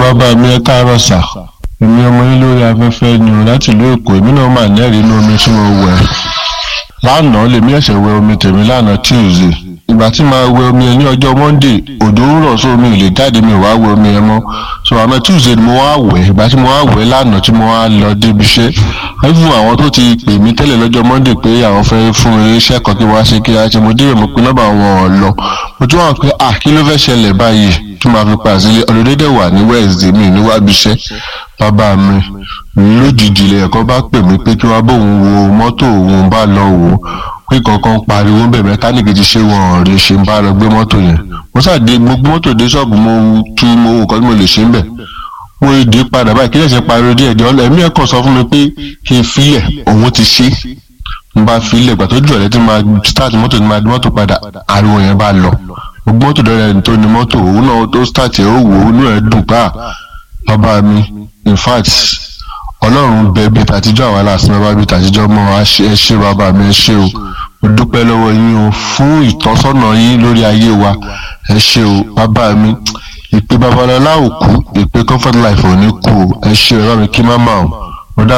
bàbá mi ẹ káàárọ̀ sà èmi ọmọ yín lórí afẹ́fẹ́ ni o láti ìlú èkó èmi náà mà lẹ́rìí inú omi tí mo wẹ̀ lánàá lèmi ẹ̀ṣẹ̀ wẹ omi tèmi lánàá tuesday ìgbà tí màá wẹ omi yẹn ní ọjọ́ monday òjò ń rọ̀ sómi ò lè jáde mi ò wá wẹ omi yẹn mọ́ so àmọ́ tuesday ni mo wá wẹ̀ ìgbà tí mo wá wẹ̀ lánàá tí mo wá lọ débi iṣẹ́ fún àwọn tó ti pè mí tẹ́lẹ̀ lọ́jọ́ monday pé àwọn fẹ́ fún mi iṣẹ́ kan kí wọ́n á ṣe kí á ṣe mo débẹ̀ mo pin nọ́mbà wọn ò lọ mo tún wà pé à kí ló fẹ́ ṣẹlẹ̀ báyìí tí màá fi pa sílé ọ̀dọ̀dẹ́dẹ̀ wà ní wednesday mi níwájú iṣẹ́ bàbá mi lójijì ilẹ̀ ẹ̀kọ́ bá pè mí pé kí wọ́n bóun wo mọ́tò òun bá lọ wò ó pé kankan pariwo bẹ̀ mẹkáníìkì ti ṣe wọn rí ṣe ń bá lọ gbé mọ́tò yẹn mo ṣàdé gbogbo mọ́tò dé ṣọ́ọ̀bù mo tú mo wò kọ́ tí mo lè ṣe ń bẹ̀ mo dé padà báyìí kí lè ṣe pariwo díẹ̀ díẹ̀ ẹ̀mí ẹ̀kọ́ sọ fún mi pé kí n filẹ̀ òun ti ṣe n bá filẹ̀ gbà tó jù ọ̀lẹ́ tí máa start mọ́tò tí máa di mọ́tò padà ariwo yẹn bá lọ gbogbo mọ́tò dọ́rẹ́ tó ní mọ́tò òun náà tó start ẹ̀ ó wò ó inú ẹ̀ dùn pa bàbá mi in fact ọlọ́run bẹ bí tàtijọ́ àwa làásìn bàbá bí tàtijọ́ mọ́ ẹ ṣé bàbá mi ẹ ṣé o mo dúpẹ́ lọ́wọ́ yín o fún ìtọ́sọ́nà yín lórí ayé wa ẹ ṣé o bàbá mi ìpè babalọ́lá ò kú ìpè comfort life ò ní kú o ẹ ṣé o ẹ bá mi kí má mà o.